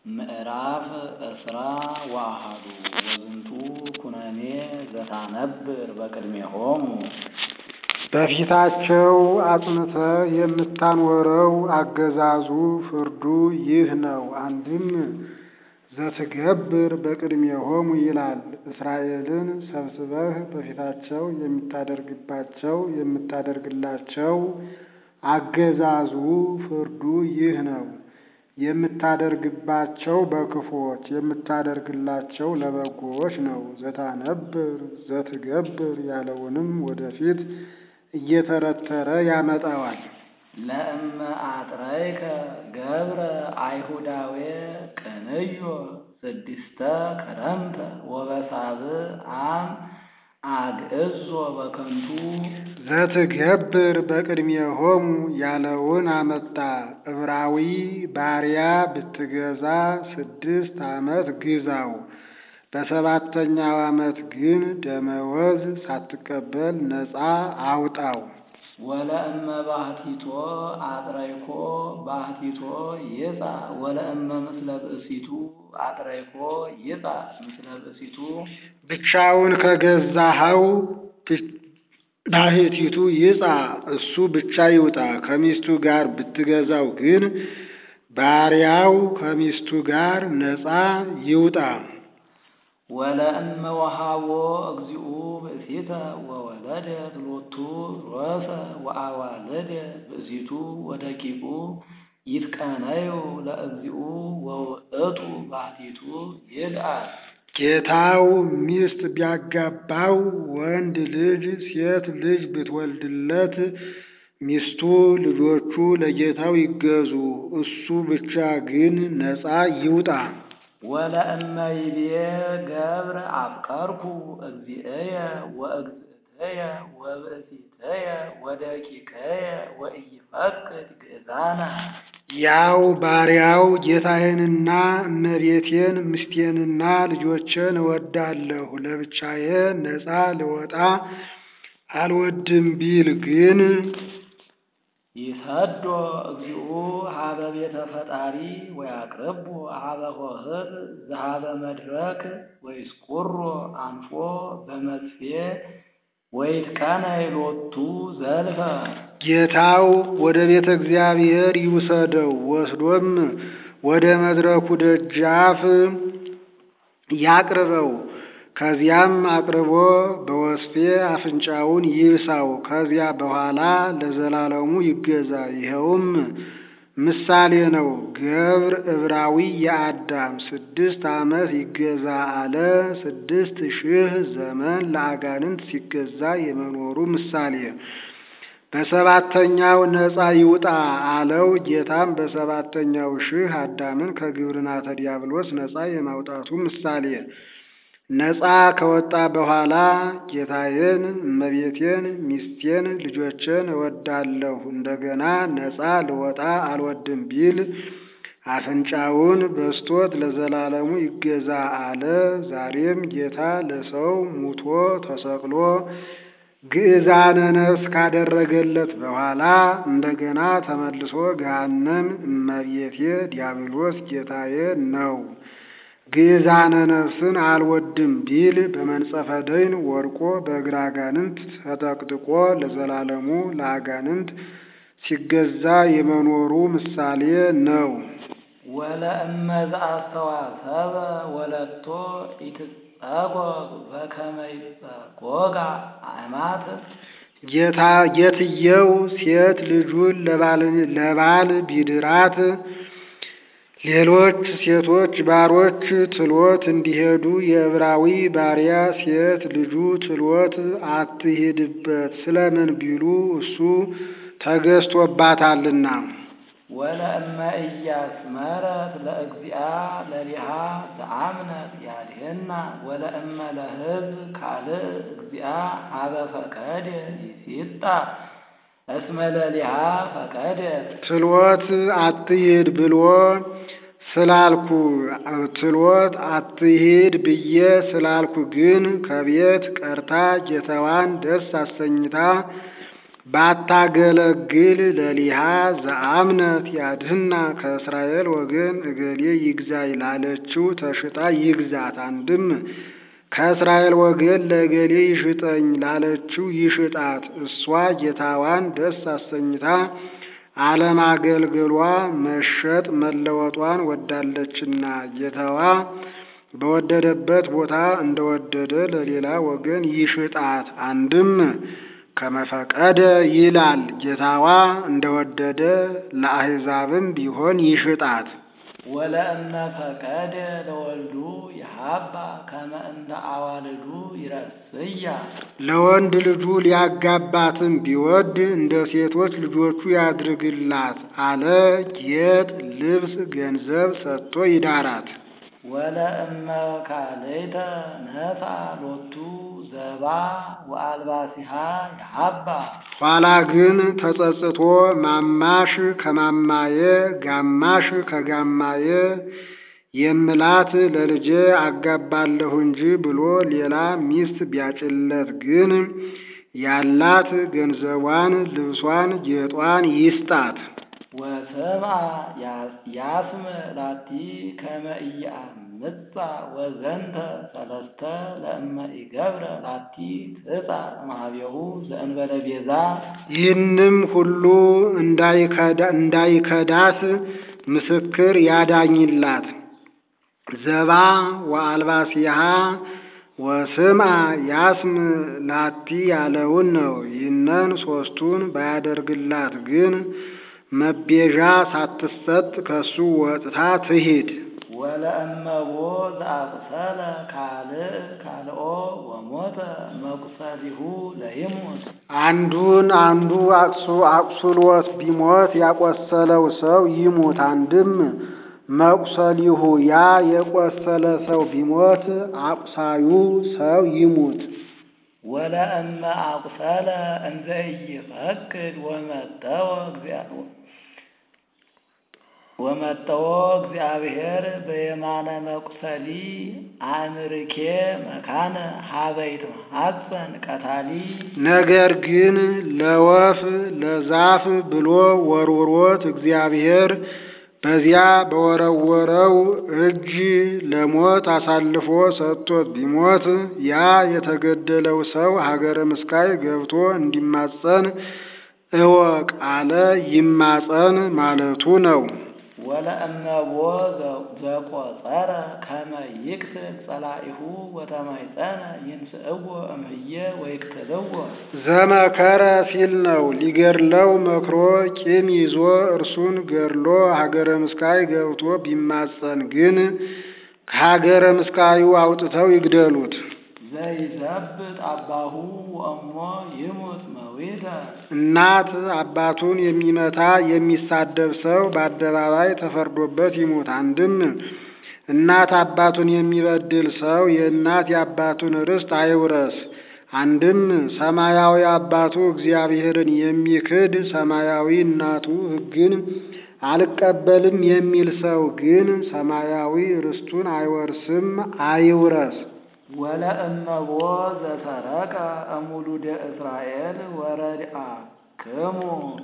ምዕራፍ ዕስራ ወአሐዱ ወዝንቱ ኩነኔ ዘታነብር በቅድሜሆሙ በፊታቸው አጽንተህ የምታኖረው አገዛዙ ፍርዱ ይህ ነው። አንድም ዘትገብር በቅድሜሆሙ ይላል። እስራኤልን ሰብስበህ በፊታቸው የምታደርግባቸው የምታደርግላቸው አገዛዙ ፍርዱ ይህ ነው። የምታደርግባቸው በክፉዎች የምታደርግላቸው ለበጎዎች ነው። ዘታነብር ዘትገብር ያለውንም ወደፊት እየተረተረ ያመጣዋል። ለእመ አጥረይከ ገብረ አይሁዳዌ ቅንዮ ስድስተ ከረምተ ወበሳብዕ አም አግዕዞ በከንቱ ዘትገብር በቅድሜሆሙ ያለውን አመጣ። ዕብራዊ ባሪያ ብትገዛ ስድስት ዓመት ግዛው፣ በሰባተኛው ዓመት ግን ደመወዝ ሳትቀበል ነፃ አውጣው። ወለእመ ባህቲቶ አጥረይኮ ባህቲቶ ይጻ ወለእመ ምስለ ብእሲቱ አጥረይኮ ይጻ ምስለ ብእሲቱ ብቻውን ከገዛኸው ባህቲቱ ይጻ እሱ ብቻ ይውጣ። ከሚስቱ ጋር ብትገዛው ግን ባሪያው ከሚስቱ ጋር ነፃ ይውጣ። ወለእመ ወሃቦ እግዚኡ ብእሲተ ወወለደት ሎቱ ሮሰ ወአዋልደ ብእሲቱ ወደቂቁ ይትቀነዩ ለእግዚኡ ወውእቱ ባህቲቱ ይልአል። ጌታው ሚስት ቢያጋባው ወንድ ልጅ ሴት ልጅ ብትወልድለት ሚስቱ ልጆቹ ለጌታው ይገዙ፣ እሱ ብቻ ግን ነፃ ይውጣ። ወለእመ ይቤ ገብረ አፍቀርኩ እግዚእየ ወእግዝእትየ ወብእሲትየ ወደቂቀየ ወኢይፈቅድ ግእዛነ ያው ባሪያው ጌታዬንና እመቤቴን ምስቴንና ልጆቼን እወዳለሁ ለብቻዬ ነፃ ልወጣ አልወድም ቢል ግን ይሰዶ እግዚኡ ሀበ ቤተ ፈጣሪ ወያቅርቦ ሀበ ሆህብ ዘሀበ መድረክ ወይስቁሮ አንፎ በመጥፌ ወይትቀነይ ሎቱ ዘልፈ ጌታው ወደ ቤተ እግዚአብሔር ይውሰደው፣ ወስዶም ወደ መድረኩ ደጃፍ ያቅርበው። ከዚያም አቅርቦ በወስፌ አፍንጫውን ይብሳው። ከዚያ በኋላ ለዘላለሙ ይገዛ። ይኸውም ምሳሌ ነው። ገብር ዕብራዊ የአዳም ስድስት ዓመት ይገዛ አለ። ስድስት ሺህ ዘመን ለአጋንንት ሲገዛ የመኖሩ ምሳሌ በሰባተኛው ነፃ ይውጣ አለው። ጌታም በሰባተኛው ሺህ አዳምን ከግብርናተ ዲያብሎስ ነፃ የማውጣቱ ምሳሌ ነፃ ከወጣ በኋላ ጌታዬን፣ እመቤቴን፣ ሚስቴን፣ ልጆቼን እወዳለሁ እንደገና ነፃ ልወጣ አልወድም ቢል አፍንጫውን በስቶት ለዘላለሙ ይገዛ አለ። ዛሬም ጌታ ለሰው ሙቶ ተሰቅሎ ግዕዛነ ነፍስ ካደረገለት በኋላ እንደገና ተመልሶ ገሃነም እመቤቴ ዲያብሎስ ጌታዬ ነው ግዕዛነ ነፍስን አልወድም ቢል በመንጸፈ ደይን ወድቆ በእግረ አጋንንት ተጠቅጥቆ ለዘላለሙ ለአጋንንት ሲገዛ የመኖሩ ምሳሌ ነው። ወለእመ ዘአስተዋሰበ ወለቶ ኢትጸጎግ በከመ ይጸጎጋ አእማት ጌታ ጌትየው ሴት ልጁን ለባል ቢድራት ሌሎች ሴቶች ባሮች ትሎት እንዲሄዱ የዕብራዊ ባሪያ ሴት ልጁ ትሎት አትሂድበት ስለምን ቢሉ እሱ ተገዝቶባታልና። ወለእመ ኢያስመረት ለእግዚአ ለሊሃ ዘአምነት ያድህና ወለእመ ለሕዝብ ካልእ እግዚአ ሀበ ፈቀደ ይሲጣ እስመ ለሊሃ ፈቀደ ትሎት አትሂድ ብሎ ስላልኩ ትሎት አትሂድ ብዬ ስላልኩ ግን ከቤት ቀርታ ጌታዋን ደስ አሰኝታ ባታገለግል ለሊሃ ዘአምነት ያድህና ከእስራኤል ወገን እገሌ ይግዛኝ ላለችው ተሽጣ ይግዛት። አንድም ከእስራኤል ወገን ለእገሌ ይሽጠኝ ላለችው ይሽጣት። እሷ ጌታዋን ደስ አሰኝታ አለማገልገሏ መሸጥ መለወጧን ወዳለችና ጌታዋ በወደደበት ቦታ እንደወደደ ለሌላ ወገን ይሽጣት። አንድም ከመፈቀደ ይላል ጌታዋ እንደወደደ ለአሕዛብም ቢሆን ይሽጣት። ወለእመ ፈቀደ ለወልዱ የሀባ ከመ እንደ አዋልዱ ይረስያ ለወንድ ልጁ ሊያጋባትም ቢወድ እንደ ሴቶች ልጆቹ ያድርግላት አለ። ጌጥ፣ ልብስ፣ ገንዘብ ሰጥቶ ይዳራት። ወለእመ ካልእተ ነሳ ሎቱ ዘባ ወአልባሲሃ የሀባ ኋላ ግን ተጸጽቶ ማማሽ ከማማየ ጋማሽ ከጋማየ የምላት ለልጄ አጋባለሁ እንጂ ብሎ ሌላ ሚስት ቢያጭለት ግን ያላት ገንዘቧን፣ ልብሷን፣ ጌጧን ይስጣት። ወሰምአ ያስም ላቲ ከመ ኢየአምጻ ወዘንተ ሰለስተ ለእመ ኢገብረ ላቲ ትጻ እምኀቤሁ ዘእንበለ ቤዛ ይህንም ሁሉ እንዳይከዳት ምስክር ያዳኝላት። ዘባ ወአልባሲሃ ወስምአ ያስም ላቲ ያለውን ነው። ይህንን ሶስቱን ባያደርግላት ግን መቤዣ ሳትሰጥ ከሱ ወጥታ ትሂድ። ወለእመቦ ዘአቁሰለ ካልእ ካልኦ ወሞተ መቁሰሊሁ ለይሙት አንዱን አንዱ አቅሱ አቁስሎት ቢሞት ያቆሰለው ሰው ይሙት። አንድም መቁሰሊሁ ያ የቆሰለ ሰው ቢሞት አቁሳዩ ሰው ይሙት። ወለእመ አቁሰለ እንዘ ኢይፈቅድ ወመጠወ እግዚአብሔር ወመጠወ እግዚአብሔር በየማነ መቁሰሊ አእምርኬ መካነ ሀበይት ሐፀን ቀታሊ ነገር ግን ለወፍ ለዛፍ ብሎ ወርውሮት እግዚአብሔር በዚያ በወረወረው እጅ ለሞት አሳልፎ ሰጥቶት ቢሞት ያ የተገደለው ሰው ሀገረ ምስካይ ገብቶ እንዲማጸን እወቅ አለ። ይማጸን ማለቱ ነው። ወለእመቦ ዘቆጸረ ከመ ይቅትል ጸላኢሁ ወተማይፀነ ይንስእዎ እምህየ ወይቅትልዎ ዘመከረ ሲል ነው። ሊገድለው መክሮ ቂም ይዞ እርሱን ገድሎ ሀገረ ምስካይ ገብቶ ቢማጸን ግን ከሀገረ ምስካዩ አውጥተው ይግደሉት። ዘይዘብጥ አባሁ ወእሞ ይሙት መዊተ እናት አባቱን የሚመታ የሚሳደብ ሰው በአደባባይ ተፈርዶበት ይሙት። አንድም እናት አባቱን የሚበድል ሰው የእናት የአባቱን ርስት አይውረስ። አንድም ሰማያዊ አባቱ እግዚአብሔርን የሚክድ ሰማያዊ እናቱ ሕግን አልቀበልም የሚል ሰው ግን ሰማያዊ ርስቱን አይወርስም፣ አይውረስ። ወለእመቦ ዘሰረቀ እሙሉደ እስራኤል ወረድአ ክሙ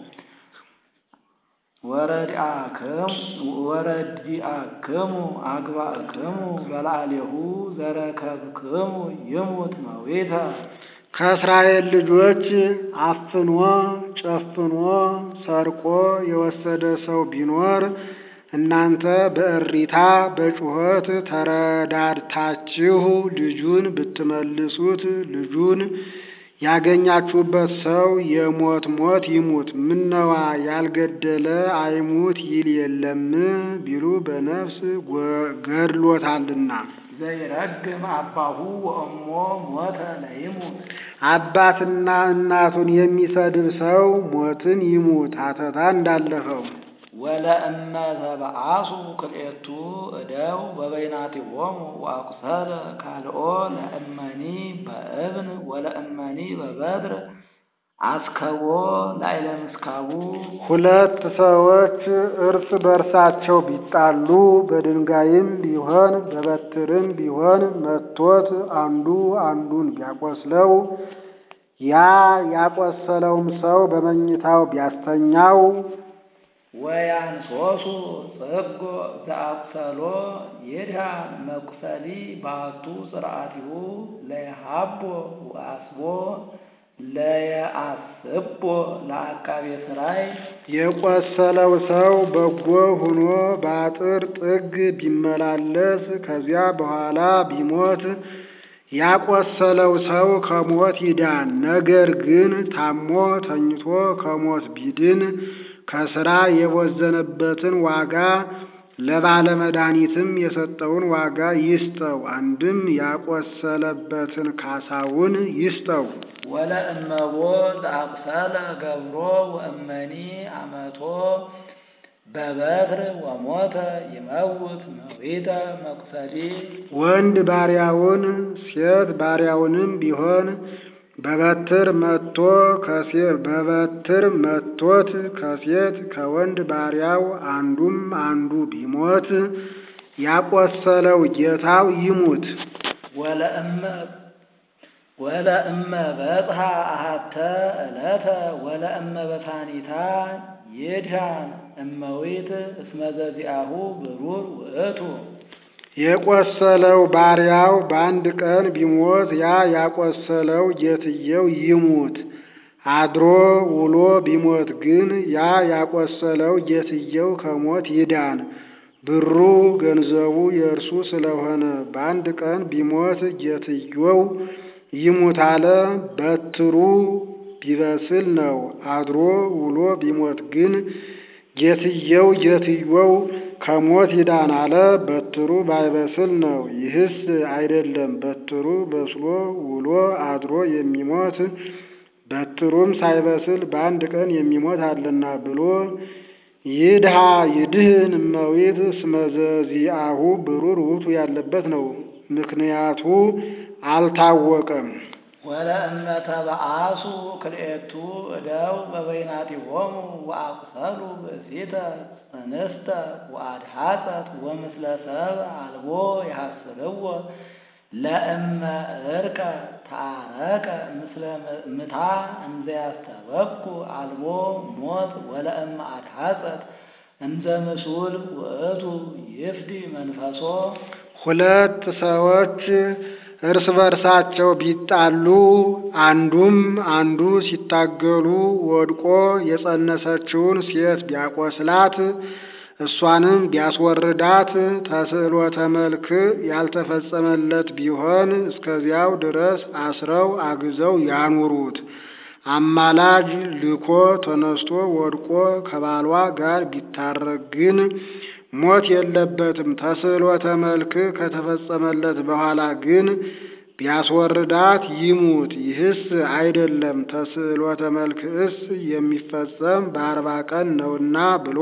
ወረድአ ክሙ ወረድአ ክሙ አግባእ ክሙ በላዕሌሁ ዘረከብክሙ ይሙት መዊተ ከእስራኤል ልጆች አፍኖ ጨፍኖ ሰርቆ የወሰደ ሰው ቢኖር እናንተ በእሪታ በጩኸት ተረዳድታችሁ ልጁን ብትመልሱት ልጁን ያገኛችሁበት ሰው የሞት ሞት ይሙት። ምነዋ ያልገደለ አይሙት ይል የለም ቢሉ በነፍስ ገድሎታልና። ዘይረግም አባሁ ወእሞ ሞተ ለይሙት አባትና እናቱን የሚሰድብ ሰው ሞትን ይሙት። ሀተታ እንዳለፈው ወለእመ ተበአሱ ክልኤቱ እደው በበይናቲሆሙ ወአቁሰለ ካልኦ ለእመኒ በእብን ወለእመኒ በበድር አስከቦ ላዕለ ምስካቡ ሁለት ሰዎች እርስ በርሳቸው ቢጣሉ በድንጋይም ቢሆን በበትርም ቢሆን መቶት አንዱ አንዱን ቢያቆስለው ያ ያቆሰለውም ሰው በመኝታው ቢያስተኛው ወያንሶሱ ጽጎ ዘአቁሰሎ ይድሃን መቁሰሊ ባቱ ስርዓቲሁ ለየሃቦ ወአስቦ ለየአስቦ ለአቃቤ ሥራይ የቆሰለው ሰው በጎ ሆኖ በአጥር ጥግ ቢመላለስ ከዚያ በኋላ ቢሞት ያቆሰለው ሰው ከሞት ይዳን። ነገር ግን ታሞ ተኝቶ ከሞት ቢድን ከሥራ የቦዘነበትን ዋጋ ለባለመድኃኒትም የሰጠውን ዋጋ ይስጠው። አንድም ያቆሰለበትን ካሳውን ይስጠው። ወለእመቦ ዘአቁሰለ ገብሮ ወእመኒ አመቶ በበትር ወሞተ ይመውት መዊተ መቁሰሊ ወንድ ባሪያውን ሴት ባሪያውንም ቢሆን በበትር መቶ ከሴት በበትር መቶት ከሴት ከወንድ ባሪያው አንዱም አንዱ ቢሞት ያቆሰለው ጌታው ይሙት። ወለእመ ወለእመ በጽሐ አሃተ ዕለተ ወለእመ በሳኒታ ይድሃን እመዊት እስመ ዘዚአሁ ብሩር ውእቱ የቆሰለው ባሪያው በአንድ ቀን ቢሞት ያ ያቆሰለው ጌትየው ይሙት። አድሮ ውሎ ቢሞት ግን ያ ያቆሰለው ጌትየው ከሞት ይዳን። ብሩ ገንዘቡ የእርሱ ስለሆነ በአንድ ቀን ቢሞት ጌትየው ይሙት አለ። በትሩ ቢበስል ነው። አድሮ ውሎ ቢሞት ግን ጌትየው ጌትየው ከሞት ይዳን አለ። በትሩ ባይበስል ነው። ይህስ አይደለም በትሩ በስሎ ውሎ አድሮ የሚሞት በትሩም ሳይበስል በአንድ ቀን የሚሞት አለና ብሎ ይድሃ ይድህን እመዊት እስመ ዘዚአሁ ብሩር ውእቱ ያለበት ነው። ምክንያቱ አልታወቀም። ወለእመ ተበአሱ ክልኤቱ እደው በበይናቲሆሙ ወአቁሰሉ ብእሲተ እንስተ ወአድሃጸት ወምስለ ሰብ አልቦ የሐስርዎ ለእመ እርቀ ታረቀ ምስለ ምታ እንዘ ያስተበኩ አልቦ ሞት ወለእመ አድሃጸት እንዘ ምሱል ውእቱ ይፍዲ መንፈሶ ሁለት ሰዎች እርስ በርሳቸው ቢጣሉ አንዱም አንዱ ሲታገሉ ወድቆ የጸነሰችውን ሴት ቢያቆስላት እሷንም ቢያስወርዳት ተስዕሎተ መልክ ያልተፈጸመለት ቢሆን እስከዚያው ድረስ አስረው አግዘው ያኑሩት። አማላጅ ልኮ ተነስቶ ወድቆ ከባሏ ጋር ቢታረቅ ግን ሞት የለበትም። ተስዕሎተ መልክ ከተፈጸመለት በኋላ ግን ቢያስወርዳት ይሙት። ይህስ አይደለም ተስዕሎተ መልክስ የሚፈጸም በአርባ ቀን ነውና ብሎ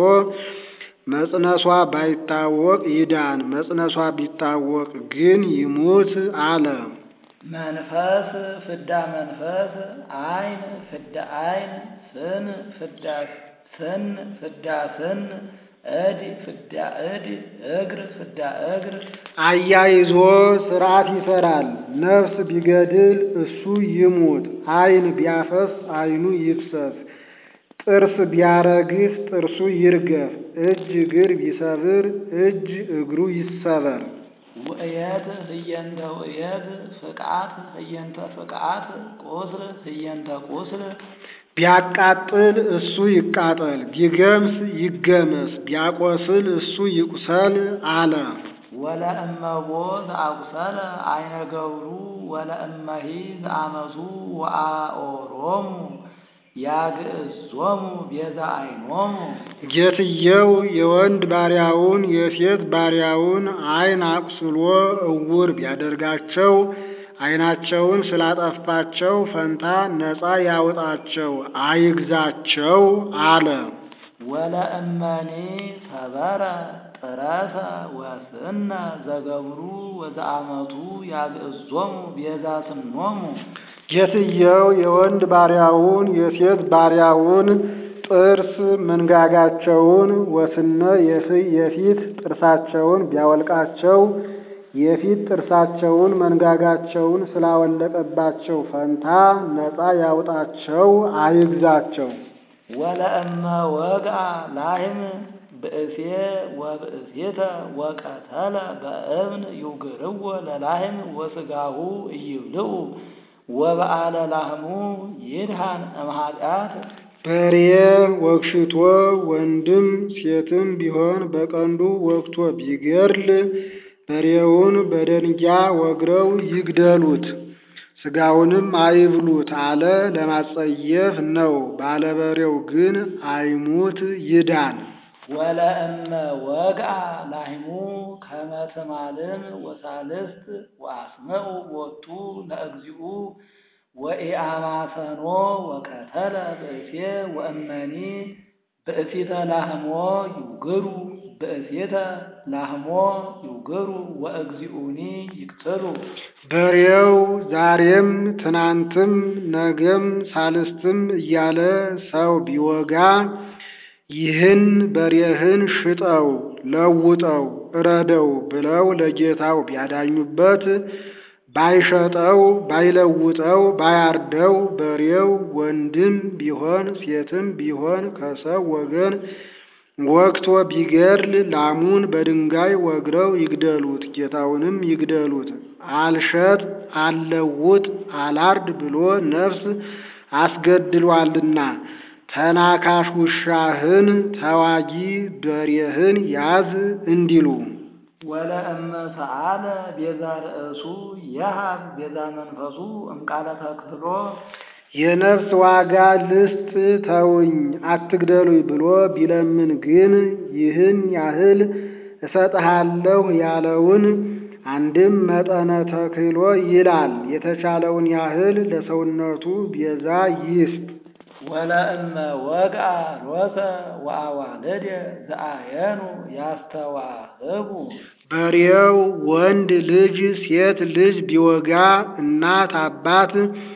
መጽነሷ ባይታወቅ ይዳን፣ መጽነሷ ቢታወቅ ግን ይሙት አለ። መንፈስ ፍዳ መንፈስ አይን ፍዳ አይን ስን ፍዳ ስን ፍዳ ስን እድ ፍዳ እድ እግር ፍዳ እግር አያይዞ ስርዓት ይሰራል። ነፍስ ቢገድል እሱ ይሙት። አይን ቢያፈስ አይኑ ይፍሰስ። ጥርስ ቢያረግፍ ጥርሱ ይርገፍ። እጅ እግር ቢሰብር እጅ እግሩ ይሰበር። ውእየት ህየንተ ውእየት ፍቅዓት ህየንተ ፍቅዓት ቁስል ህየንተ ቁስል ቢያቃጥል እሱ ይቃጠል፣ ቢገምስ ይገመስ፣ ቢያቆስል እሱ ይቁሰል አለ። ወለእመቦ ዘአቁሰለ አይነ ገብሩ ወለእመሂ ዘአመሱ ወአኦሮሙ ያግዕዞሙ ቤዛ አይኖሙ ጌትየው የወንድ ባሪያውን የሴት ባሪያውን አይን አቁስሎ እውር ቢያደርጋቸው አይናቸውን ስላጠፋቸው ፈንታ ነፃ ያውጣቸው አይግዛቸው አለ። ወለእመኒ ሰበረ ጥረሰ ወስነ ዘገብሩ ወዘአመቱ ያግዕዞሙ ቤዛ ስኖሙ ጌትየው የወንድ ባሪያውን የሴት ባሪያውን ጥርስ መንጋጋቸውን ወስነ የፊት ጥርሳቸውን ቢያወልቃቸው የፊት ጥርሳቸውን መንጋጋቸውን ስላወለቀባቸው ፈንታ ነፃ ያውጣቸው አይግዛቸው። ወለእመ ወግአ ላህም ብእሴ ወብእሴተ ወቀተለ በእብን ይውግርዎ ለላህም ወስጋሁ እይብልዑ ወበአለ ላህሙ ይድሃን እምኃጢአት በሬ ወግሽቶ ወንድም ሴትም ቢሆን በቀንዱ ወግቶ ቢገድል በሬውን በደንጊያ ወግረው ይግደሉት፣ ሥጋውንም አይብሉት አለ ለማጸየፍ ነው። ባለበሬው ግን አይሙት ይዳን። ወለእመ ወግአ ላህሙ ከመ ትማልም ወሳልስት ወአስምዑ ቦቱ ለእግዚኡ ወኢአማሰኖ ወቀተለ ብእሴ ወእመኒ ብእሲተ ላህሞ ይውግሩ ብእሴተ ላህሞ ይውግሩ ወእግዚኡኒ ይቅትሉ። በሬው ዛሬም ትናንትም ነገም ሳልስትም እያለ ሰው ቢወጋ ይህን በሬህን ሽጠው ለውጠው እረደው ብለው ለጌታው ቢያዳኙበት ባይሸጠው ባይለውጠው ባያርደው በሬው ወንድም ቢሆን ሴትም ቢሆን ከሰው ወገን ወግቶ ቢገድል ላሙን በድንጋይ ወግረው ይግደሉት፣ ጌታውንም ይግደሉት። አልሸጥ አልለውጥ አላርድ ብሎ ነፍስ አስገድሏልና ተናካሽ ውሻህን ተዋጊ በሬህን ያዝ እንዲሉ ወለእመ ሰአለ ቤዛ ርእሱ የሃብ ቤዛ መንፈሱ እምቃለ ተክፍሎ የነፍስ ዋጋ ልስጥ ተውኝ አትግደሉኝ ብሎ ቢለምን ግን ይህን ያህል እሰጥሃለሁ ያለውን አንድም መጠነ ተክሎ ይላል የተቻለውን ያህል ለሰውነቱ ቤዛ ይስጥ። ወለእመ ወግአ ሎተ ወአዋልደ ዘአየኑ ያስተዋህቡ በሬው ወንድ ልጅ ሴት ልጅ ቢወጋ እናት አባት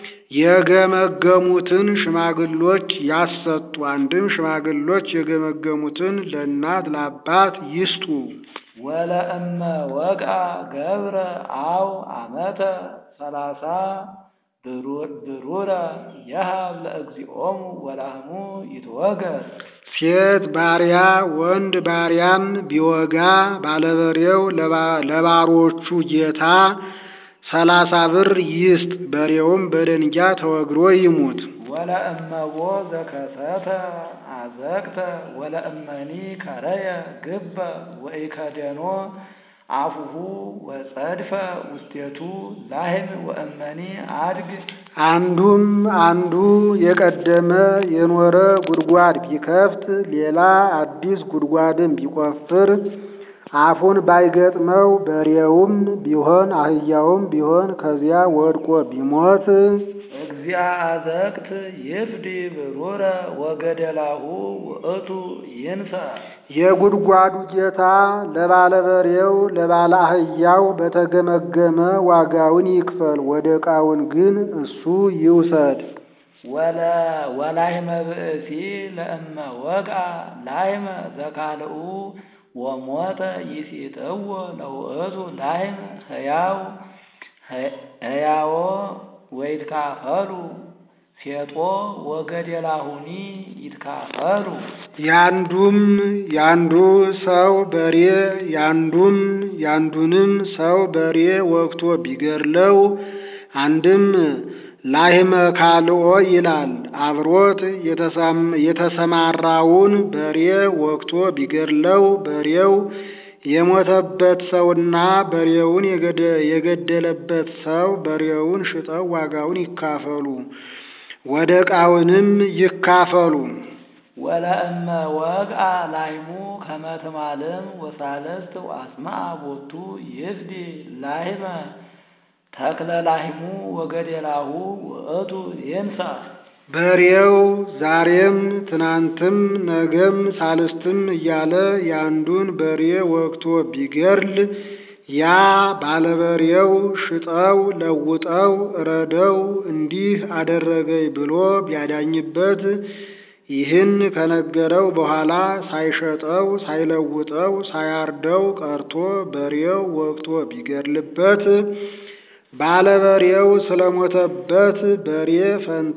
የገመገሙትን ሽማግሎች ያሰጡ። አንድም ሽማግሎች የገመገሙትን ለእናት ለአባት ይስጡ። ወለእመ ወግአ ገብረ አው አመተ ሰላሳ ብሩረ የሃብ ለእግዚኦሙ ወላህሙ ይትወገር ሴት ባሪያ ወንድ ባሪያን ቢወጋ ባለበሬው ለባሮቹ ጌታ ሰላሳ ብር ይስጥ። በሬውም በደንጊያ ተወግሮ ይሙት። ወለእመቦ ዘከሰተ አዘቅተ ወለእመኒ ከረየ ግበ ወኢከደኖ አፉሁ ወጸድፈ ውስቴቱ ላህም ወእመኒ አድግ አንዱም አንዱ የቀደመ የኖረ ጉድጓድ ቢከፍት ሌላ አዲስ ጉድጓድም ቢቆፍር አፉን ባይገጥመው በሬውም ቢሆን አህያውም ቢሆን ከዚያ ወድቆ ቢሞት እግዚአ አዘቅት ይፍዲ ብሩረ ወገደላሁ ውእቱ ይንሳ የጉድጓዱ ጌታ ለባለ በሬው ለባለ አህያው በተገመገመ ዋጋውን ይክፈል፣ ወደ ዕቃውን ግን እሱ ይውሰድ። ወለ ወላህመ ብእሲ ለእመ ወግአ ላህመ ዘካልኡ ወሞተ ይሲጥዎ ለውእቱ ላህም ህያው ህያዎ ወይትካፈሉ ሴጦ ወገደላሁኒ ይትካፈሉ ያንዱም ያንዱ ሰው በሬ ያንዱም ያንዱንም ሰው በሬ ወግቶ ቢገድለው አንድም ላህመ ካልኦ ይላል። አብሮት የተሰማራውን በሬ ወግቶ ቢገድለው በሬው የሞተበት ሰውና በሬውን የገደለበት ሰው በሬውን ሽጠው ዋጋውን ይካፈሉ፣ ወደ ዕቃውንም ይካፈሉ። ወለእመ ወግአ ላህሙ ከመ ትማልም ወሳልስት ወአስማዐ ቦቱ ይፍዲ ላህመ ተክለ ላህሙ ወገደላሁ ውእቱ ይንሳ በሬው ዛሬም ትናንትም ነገም ሳልስትም እያለ ያንዱን በሬ ወግቶ ቢገድል ያ ባለበሬው ሽጠው ለውጠው እረደው እንዲህ አደረገኝ ብሎ ቢያዳኝበት ይህን ከነገረው በኋላ ሳይሸጠው ሳይለውጠው ሳያርደው ቀርቶ በሬው ወግቶ ቢገድልበት ባለበሬው ስለሞተበት በሬ ፈንታ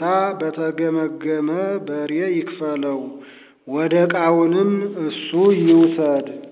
በተገመገመ በሬ ይክፈለው፣ ወደ ዕቃውንም እሱ ይውሰድ።